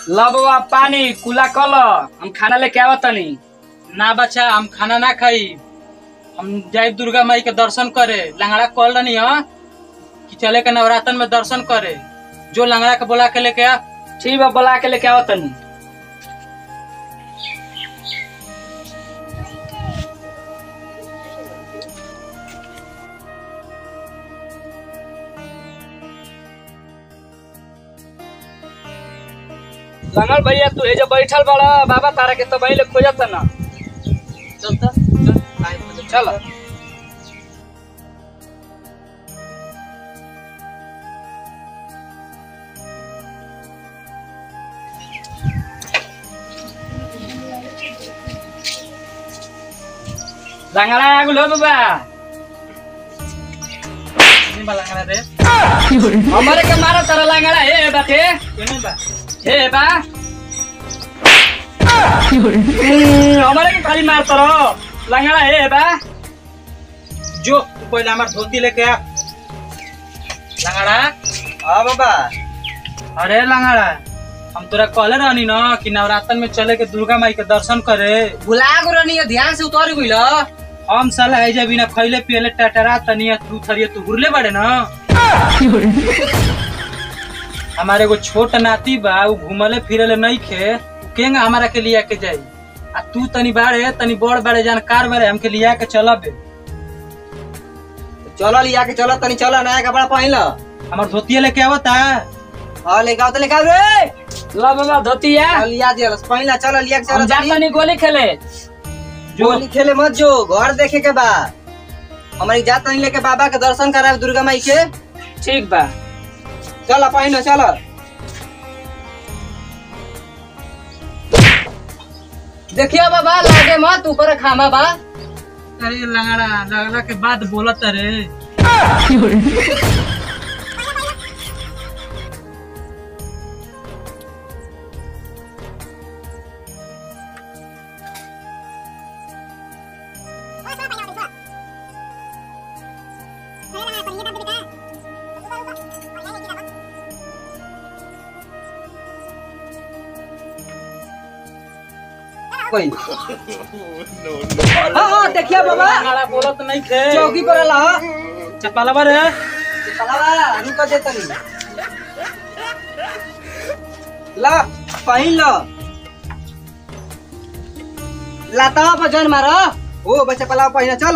ल बाबा पानी कुला कल हम खाना लेके आवत तनी ना बच्चा हम खाना ना खाई हम जाए दुर्गा माई के दर्शन करे लंगड़ा कॉल रही है कि चले के नवरात्र में दर्शन करे जो लंगड़ा के बोला के लेके आ ठीक बा बुला के लेके आवत तनी लंगल भैया तू एजे बैठल बड़ा बाबा तारा के तो पहले खोजत ना चल त, चल आए तो चल। चल लंगड़ा आगुल हो बाबा नहीं बा लंगड़ा रे हमारे के मारा तारा लंगड़ा हे बाटे केने बा हे बा हम्म, हमारे के खाली मार तारो लंगड़ा हे बा जो तू पहले हमार धोती लेके आ लंगड़ा हाँ बाबा अरे लंगड़ा हम तोरा कहले रहनी न कि नवरात्र में चले के दुर्गा माई के दर्शन करे बुला गो रनी ध्यान से उतर गइल हम साला है जब बिना खैले पियले टटरा तनिया तू थरिए तू घुरले बड़े न हमारे एगो छोट नाती बा उ घुमले फिरले नहीं खे उ केंगा हमारा के लिया के जाई आ तू तनी बाड़े तनी बड़ बाड़े जानकार बाड़े हमके लिया के चलबे चलो लिया के चलो तनी चलो नया कपड़ा पहन लो हमार धोतिया लेके आवता हाँ लेके आओ तो लेके आओ रे ला बाबा धोतिया चल लिया दिया पहन ला चलो लिया के हम चलो जात तनी तनी गोली खेले जो गोली खेले मत जो घर देखे के बा हमारी जात नहीं लेके बाबा के दर्शन करावे दुर्गा माई के ठीक बा चलो पहन लो चलो देखिए बाबा लागे मत ऊपर खामा बा अरे लंगड़ा लंगड़ा के बाद बोलत रे कोई हाँ हाँ देखिए बाबा लंगड़ा बोलत नहीं थे चौकी पर ला चपलवा रे चलावा रुको दे तनी ला पहिन लो लातावा पर जन मारो ओ बच्चा पलाव पहिना चल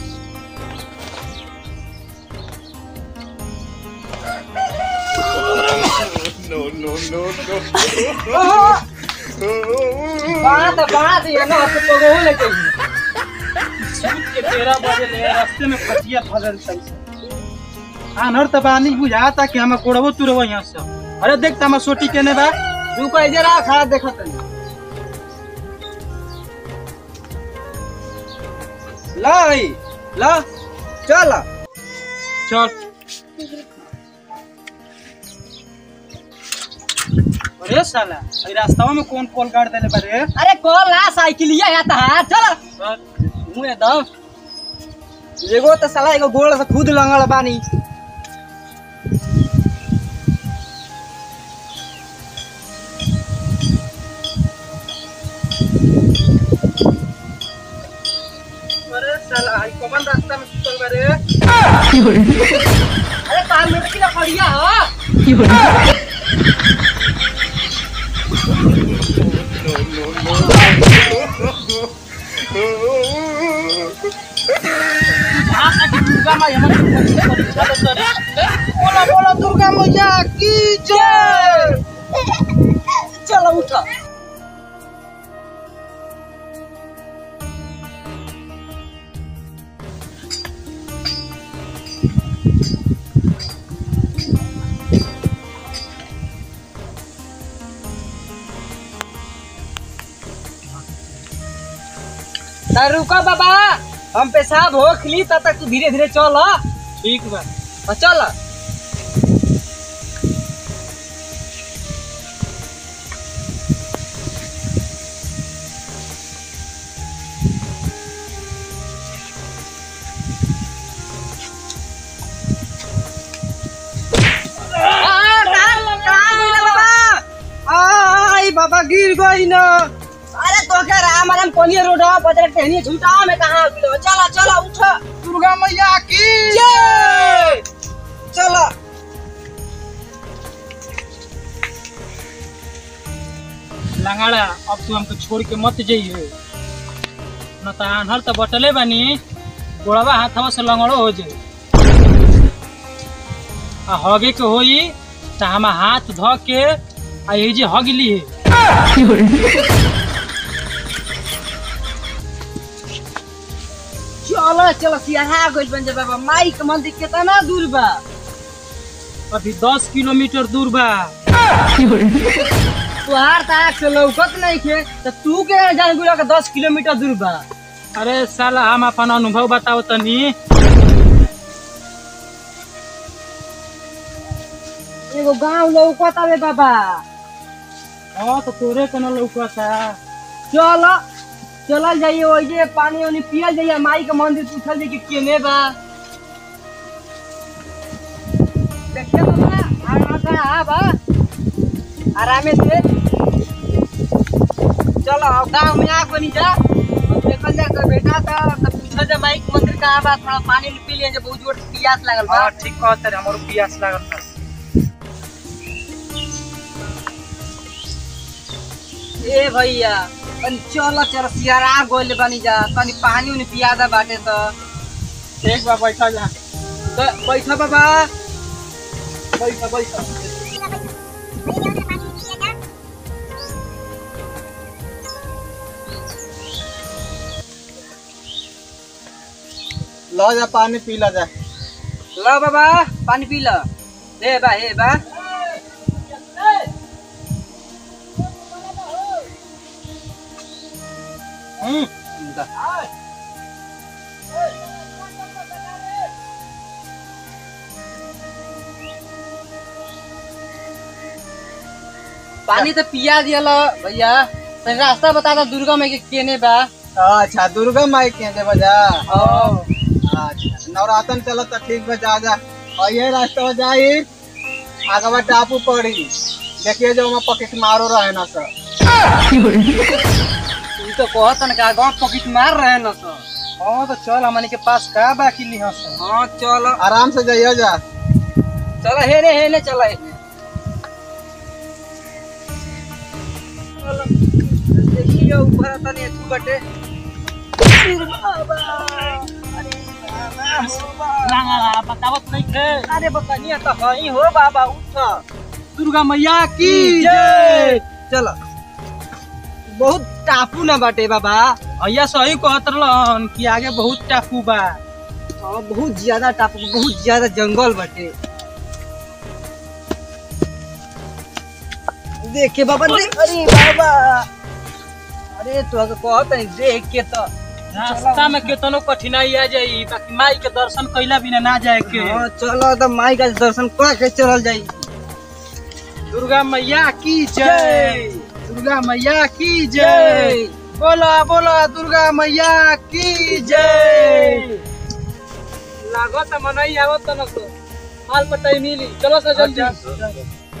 बात बात ये ना तो तो गो लेके के तेरह बजे ले रास्ते में फटिया फजल तैसे आनर त बानी बुझाता कि हम कोड़बो तुरबो यहाँ से अरे देख तमा सोटी केने बा रुको इधर रहा खड़ा देखो तनी ला भाई ला चल चल अरे साला अरे रास्तावा में कौन कॉल काट देले बारे अरे कॉल ला साइकिलिया या था चल चल मुंह एकदम एगो तो साला एगो गोड़ से खुद लंगड़ बानी अरे साला आई कौन रास्ता में सुतल बारे अरे पाँच मिनट की लकड़िया हो दुर्गा माई हमारे परीक्षा लेते रे बोलो बोलो दुर्गा मैया की जय चलो उठो तो रुको बाबा हम पेशाब हो खली तब तक तू धीरे धीरे चल ठीक बा हाँ, चल गिर गई न अरे तो क्या राम राम कोनी रोड बजर टहनी झूठा में कहां गिरो चला चला उठ दुर्गा मैया की जय चला लंगाड़ा अब तू हमको छोड़ के मत जाइए न तो आन्हर तो बटले बानी गोड़वा हाथवा से लंगड़ो हो जाए आ हगे के होई तो हम हाथ धो के आ ये जे हग ली चलो चलो सियाहा गइल बन जा बाबा माई के मंदिर कितना दूर बा अभी दस किलोमीटर दूर बा तुहार ताक से लौकत नहीं खे तो तू के जान गुला के 10 किलोमीटर दूर बा अरे साला हम अपन अनुभव बताओ तनी एगो गांव लौकत आवे बाबा हाँ तो तोरे के न लौका था चलो चलल जाइए ओइ जे पानी वानी पियल जाइए माई के मंदिर पूछल जाइए कि केने बा देखिए बाबा आराम से आ बा आरामे से चलो अब गांव में आ कोनी जा अब देखल जा तो बेटा था तब पूछल जा माई के मंदिर कहाँ बा थोड़ा पानी वानी पी लिए जे बहुत जोर से प्यास लागल बा हाँ ठीक कहते रे हमारो प्यास लागल था ए भैया तनी चल चल सियारा गोल बनी जा तनी पानी उनी पिया दा बाटे तो एक बार बैठा जा तो बैठा बाबा बैठा बैठा लो जा पानी पी ला जा लो बाबा पानी पी लो हे बा हे बा हम्म पानी तो पिया दिया लो भैया तनी रास्ता बता दो दुर्गा में के केने बा अच्छा दुर्गा माई के दे बजा ओ अच्छा नवरातन चलत तो ठीक बा जा जा और ये रास्ता जाई आगवा टापू पड़ी देखिए जो वहाँ पॉकेट मारो रहे ना सर तू तो कहत न का गांव पॉकेट मार रहे न सर हाँ तो चल हमनी के पास का बाकी लिहा सब हां चलो आराम से जाइए जा चलो हेने हेने चलो हेने चलो देखिए ऊपर तने तू बटे लंगड़ा बतावत नहीं थे अरे बकनिया तो हई हो बाबा उठ दुर्गा मैया की जय चलो बहुत टापू ना बाटे बाबा भैया सही कहत रहलन कि आगे बहुत टापू बा हाँ बहुत ज्यादा टापू बहुत ज्यादा जंगल बाटे देखे बाबा देख अरे बाबा अरे तो अगर कहत नहीं देख के तो रास्ता में केतनो कठिनाई आ जाई बाकी माई के दर्शन कइला बिना ना जाए के हाँ चलो तो माई का दर्शन कर के चलल जाई दुर्गा मैया की जय जय। दुर्गा मैया की जय जय बोला बोला दुर्गा मैया की जय लागत मनई आवत न सो हाल पटाई मिली चलो सर जल्दी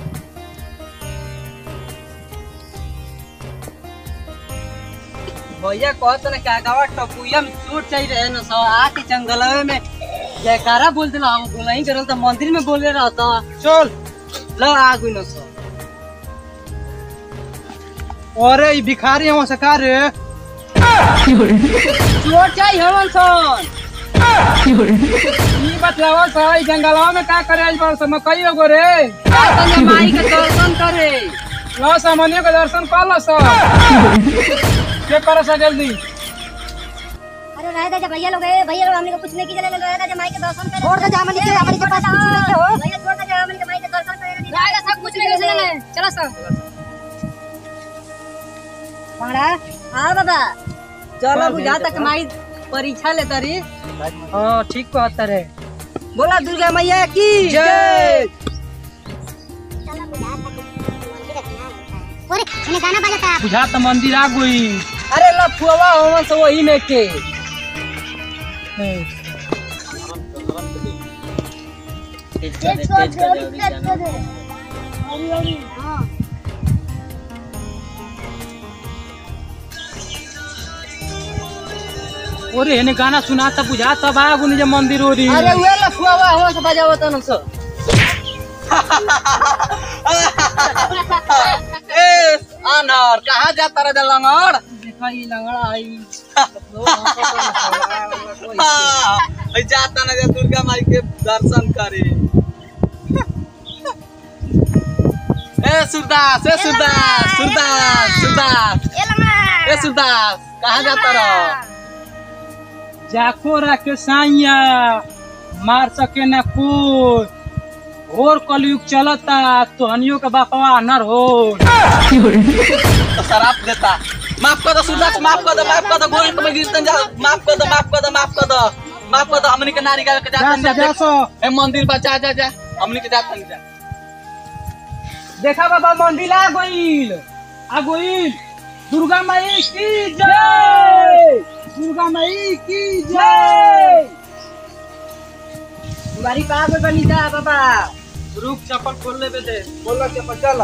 भैया कहत ना क्या गावा टपुया में चोट चाहिए रहे न सो आके जंगलवे में जयकारा बोल दिला हम बोला ही करल तो मंदिर में बोले रहता चल लो आगु न सो अरे ई भिखारी हम से का रे चोट चाहिए हमन सन ई बतलावा सर ई जंगलवा में का करे आज बार समय कई गो रे तने माई के दर्शन करे लो सामान्य के दर्शन कर लो सर के करो सर जल्दी अरे रहे थे जब भैया लोग है भैया लोग हमने को कुछ नहीं की चले रहे थे जब माई के दर्शन करे छोड़ दे जा हमने के हमने के पास कुछ नहीं हो भैया छोड़ दे जा हमने के माई के दर्शन करे रहेगा सब कुछ नहीं चले चलो सब बड़ा हां बाबा चलो बुझा तक माई परीक्षा ले तरी हां ठीक कहत रे बोला दुर्गा मैया की जय अरे हमें गाना बजाता बुझा त मंदिर आ गई अरे लफुआ हमन से वही में के ओरे हेने गाना सुनाता बुझाता बा गुनी जे मंदिर ओरी अरे उहे लफुआ बा हो से बजावत न सो ए अनर कहाँ जाता रे लंगड़ देखा ई लंगड़ा आई हाँ, जाता ना जा दुर्गा माई के दर्शन करे ए सुरदास ए सुरदास सुरदास सुरदास ए लंगड़ा ए सुरदास कहाँ जाता रहो जाको राके साइया मार सके ना कोई और कलयुग चलता तोहनियों का बापवा अनर हो तो शराब देता माफ कर दो सुरदास माफ कर दो माफ कर दो गोल में गिरतन जा माफ कर दो माफ कर दो माफ कर दो माफ कर दो हमनी के नारी का जातन जा जा सो ए मंदिर पर जा जा जा हमनी के जातन जा देखा बाबा मंदिर आ गईल आ गईल दुर्गा माई की जय दुर्गा माई की जय तुम्हारी कहाँ पे बनी जा बाबा रुक चप्पल खोल ले दे बोलो के चल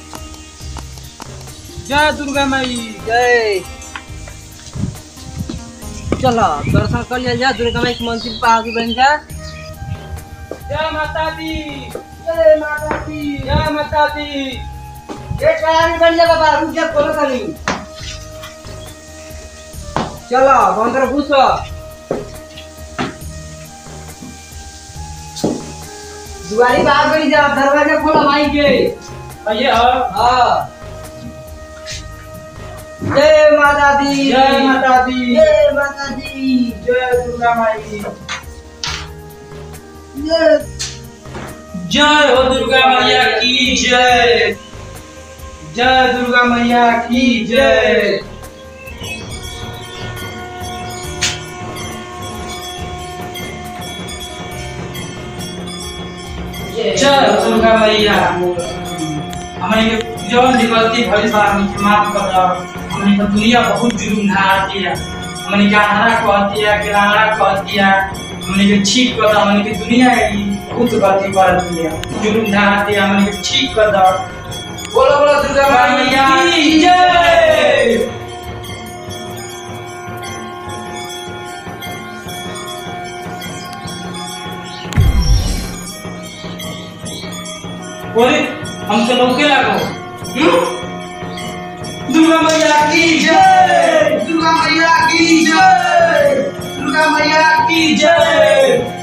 जय दुर्गा माई जय चलो दर्शन कर लिया जा दुर्गा माई के मंदिर पर आगे बन जा जय माता दी जय माता दी जय माता दी ये आगे बन जा बाबा रुक जा बोलो कहीं चलो अंदर घुसो दुआरी बाहर बनी जा दरवाजा खोलो माई के भैया हाँ जय माता दी जय माता दी जय माता दी जय दुर्गा माई जय जय हो दुर्गा मैया की जय जय दुर्गा मैया की जय जय हो दुर्गा मैया हमने के जौन भी गलती भइल बा हमने के माफ कर दो हमने के दुनिया बहुत जुलुम ढा दिया हमने के अनारा कहती है कि राणा कहती है हमने के ठीक कर दो हमने के दुनिया की बहुत गलती कर दिया जुलुम ढा दिया हमने के ठीक कर दो बोलो बोलो दुर्गा मैया की जय बोले हमसे लौके लागो हम्म? दुर्गा मैया की जय दुर्गा मैया की जय दुर्गा मैया की जय